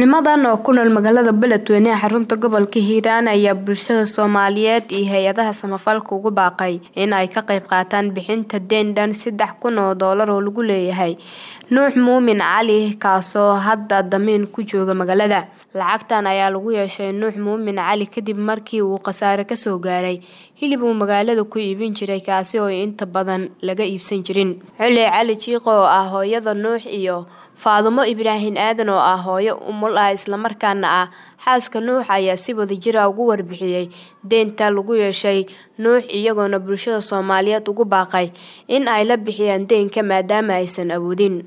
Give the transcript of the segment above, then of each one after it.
Culimadan oo ku nool magaalada Beledweyne ee xarunta gobolka Hiiraan ayaa bulshada Soomaaliyeed iyo hay-adaha samafalka ugu baaqay in ay ka qayb qaataan bixinta deyn dhan saddex kun oo doolar oo lagu leeyahay Nuux Muumin Cali kaasoo hadda damiin ku jooga magaalada. Lacagtan ayaa lagu yeeshay Nuux Muumin Cali kadib markii uu khasaare kasoo gaaray hilib uu magaalada ku iibin jiray kaasi oo inta badan laga iibsan jirin. Cule Cali Jiiqo oo ah hooyada Nuux iyo Faadumo Ibraahin Aadan oo ah hooyo umul ah islamarkaana ah xaaska Nuux ayaa si wadajir ah uga warbixiyay deynta lagu yeeshay Nuux iyagoona bulshada Soomaaliyeed ugu baaqay in ay la bixiyaan deynka maadaama aysan awoodin.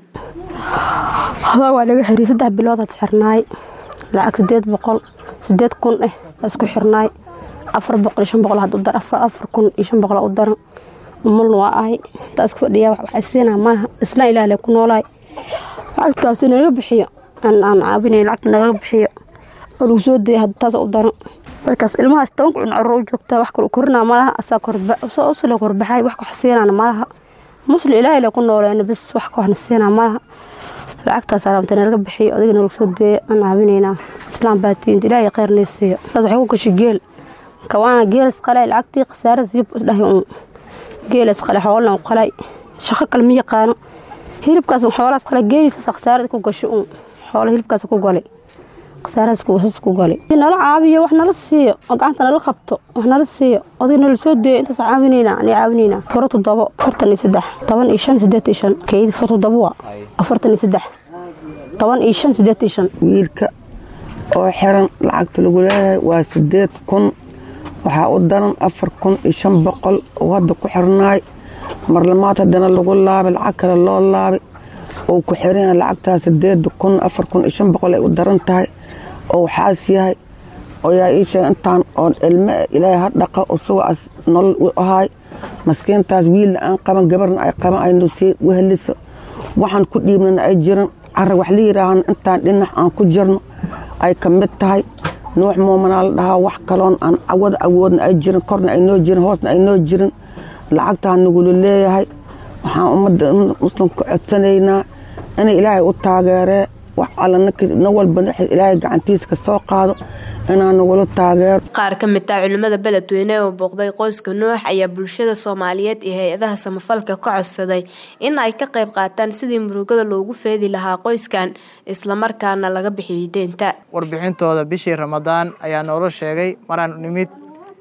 Hada waa laga xiriir saddex bilood aad xirnaay lacag sideed boqol sideed kun eh isku xirnaay afar boqol iyo shan boqol had u dar afar afar kun iyo shan boqol u daran umulna waa ahay intaa iska fadhiyaa wax siinaa maaha isla ilaah ku noolaay lacagtaas naga bixiyo aan aan caabinay lacagta naga bixiyo oo lagu soo dayay hadda taas u daran markaas ilmahaas toban kun carruur u joogtaa wax kale korinaa malaha asaa korba soo usla korbaxay wax wax siinaan malaha muslim ilaahay la ku nooleena bis wax waxna siinaa malaha lacagtaas alaamta naga bixiyo adiga nagu soo deeya aan caabinaynaa islaam baatiinta ilaahay khayrnay siiyo dad waxay ku gashay geel kawaana geel isqalay lacagtii khasaare siyib isdhahay uun geel isqalay xoolan u qalay shaqo kale ma yaqaano hilibkaas xoolahaas qalay geelisaas khasaarada ku gashay uun xoolo hilibkaas ku galay khasaarahaas wasas ku galay nala caabiyo wax nala siiyo oo gacanta nala qabto wax nala siiyo adiga nala soo deeyo intaas caawinaynaa ani caawinaynaa furo toddobo afartan iyo saddex toban iyo shan sideed iyo shan keyd furo toddobo waa afartan iyo saddex toban iyo shan sideed iyo shan wiilka oo xiran lacagta lagu leeyahay waa sideed kun waxaa u daran afar kun iyo shan boqol oo hadda ku xirnaay marlamaad haddana lagu laabay lacag kale loo laabay oo ku xiran lacagtaas sideed kun afar kun iyo shan boqol ay u daran tahay oo waxaas yahay oo yaa ii sheegay intaan oo ilme ilaahay ha dhaqa usugaas nolol u ahaay maskiintaas wiilna aan qaban gabarna ay qaban ay nusii weheliso waxaan ku dhiibnana ay jiran carag wax la yidhaahana intaan dhinac aan ku jirno ay ka mid tahay nuux muumanaa la dhahaa wax kaloon aan cawada awoodna ay jirin korna ay noo jirin hoosna ay noo jirin lacagtaa nagula leeyahay waxaan ummadda muslimka codsanaynaa inay ilaahay u taageeree wax alla nin walba ilaahay gacantiisa ka soo qaado inaan nagula taageero qaar ka mid ah culimada beledweyne oo booqday qoyska nuux ayaa bulshada soomaaliyeed iyo hay-adaha samafalka ka codsaday in ay ka qayb qaataan sidii murugada loogu feedi lahaa qoyskan islamarkaana laga bixiyo deynta warbixintooda bishii ramadaan ayaa noola sheegay maraan nimid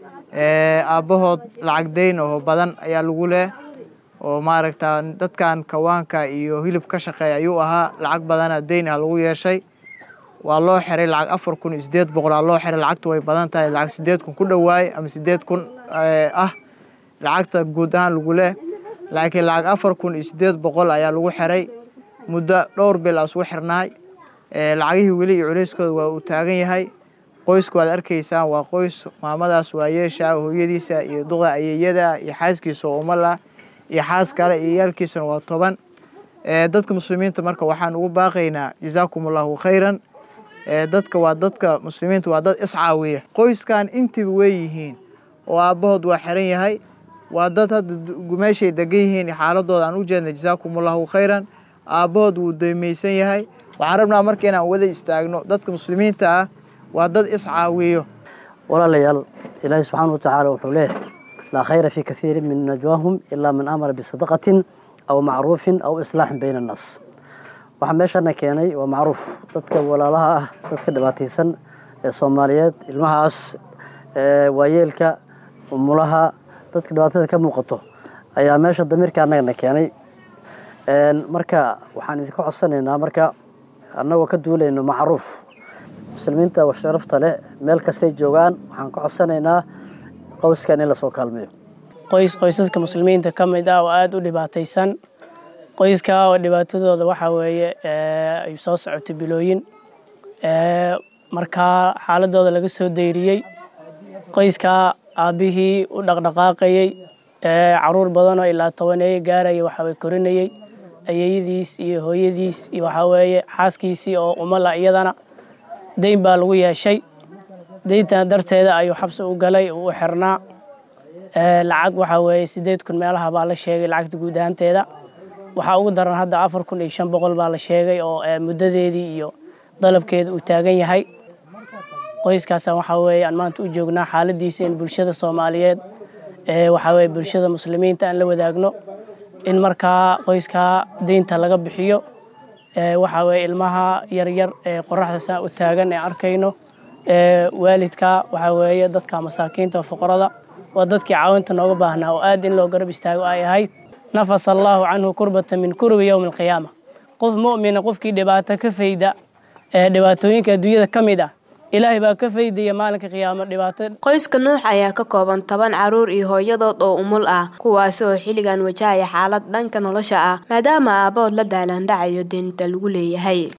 aabbahood lacag deyn oo badan ayaa lagu leh oo maaragta dadkan kawaanka iyo hilib ka shaqeeya ayuu ahaa lacag badana deyn ah lagu yeeshay waa loo xiray lacag afar kun iyo sideed boqol aa loo xiray lacagtu way badan tahay lacag sideed kun ku dhowaay ama sideed kun ah lacagta guud ahaan lagu leh laakiin lacag afar kun iyo sideed boqol ayaa lagu xiray muddo dhowr bil asugu xirnaay lacagihii weli iyo culeyskooda waa uu taagan yahay qoysku waad arkaysaan waa qoys maamadaas waa yeesha hooyadiisa iyo duqda ayeeyada iyo xaaskiisa oo umala iyo xaas kale iyo yaalkiisana waa toban dadka muslimiinta marka waxaan ugu baaqaynaa jazaakum allahu khayran dadka waa dadka muslimiinta waa dad iscaawiya qoyskan intiba wey yihiin oo aabbahood waa xiran yahay waa dad hadda meeshay degan yihiin xaaladooda aan u jeedna jazaakum allahu khayran aabbahood wuu daymaysan yahay waxaan rabnaa marka inaan wada istaagno dadka muslimiinta ah waa dad iscaawiyo walaalayaal ilaahi subxaana wa tacaala wuxuu leeyahay laa khayra fii kaiirin min najwaahum ilaa man amara bisadaqatin aw macruufin aw islaaxin bayna annaas waxaa meeshana keenay waa macruuf dadka walaalaha ah dadka dhibaataysan ee soomaaliyeed ilmahaas waayeelka umulaha dadka dhibaatada ka muuqato ayaa meesha damiirka annagana keenay marka waxaan idinka codsanaynaa marka annagoo ka duulayno macruuf muslimiinta sharafta leh meel kastay joogaan waxaan ka codsanaynaa qoyskan in lasoo kaalmeeyo qoys qoysaska muslimiinta ka mid ah oo aada u dhibaataysan qoyska oo dhibaatadooda waxaa weeye ay soo socotay bilooyin markaa xaaladooda laga soo dayriyey qoyska aabbihii u dhaqdhaqaaqayey caruur badanoo ilaa tobaneeye gaaraya waxaway korinayey ayeeyadiis iyo hooyadiis iyo waxaa weeye xaaskiisii oo umala iyadana deyn baa lagu yeeshay deyntan darteeda ayuu xabsi u galay uu u xirnaa lacag waxaa weeye sideed kun meelaha baa la sheegay lacagta guud ahaanteeda waxaa ugu daran hadda afar kun iyo shan boqol baa la sheegay oo muddadeedii iyo dalabkeeda uu taagan yahay qoyskaasa waxaa weeye aan maanta u joognaa xaaladiisa in bulshada soomaaliyeed ee waxaa weeye bulshada muslimiinta aan la wadaagno in markaa qoyskaa deynta laga bixiyo waxaa weeye ilmaha yaryar ee qoraxda saa u taagan ee arkayno waalidka waxaa weeye dadka masaakiinta fuqarada waa dadkii caawinta nooga baahnaa oo aad in loo garab istaago ay ahayd nafasa allaahu canhu kurbata min kurbi yowmi alqiyaama qof mu'mina qofkii dhibaato ka fayda ee dhibaatooyinka adduunyada ka mid ah ilaahay baa ka faydaya maalinka qiyaamo dhibaato qoyska nuux ayaa ka kooban toban caruur iyo hooyadood oo umul ah kuwaasi oo xilligan wajahaya xaalad dhanka nolosha ah maadaama aabahood la daalandhacayo deynta lagu leeyahay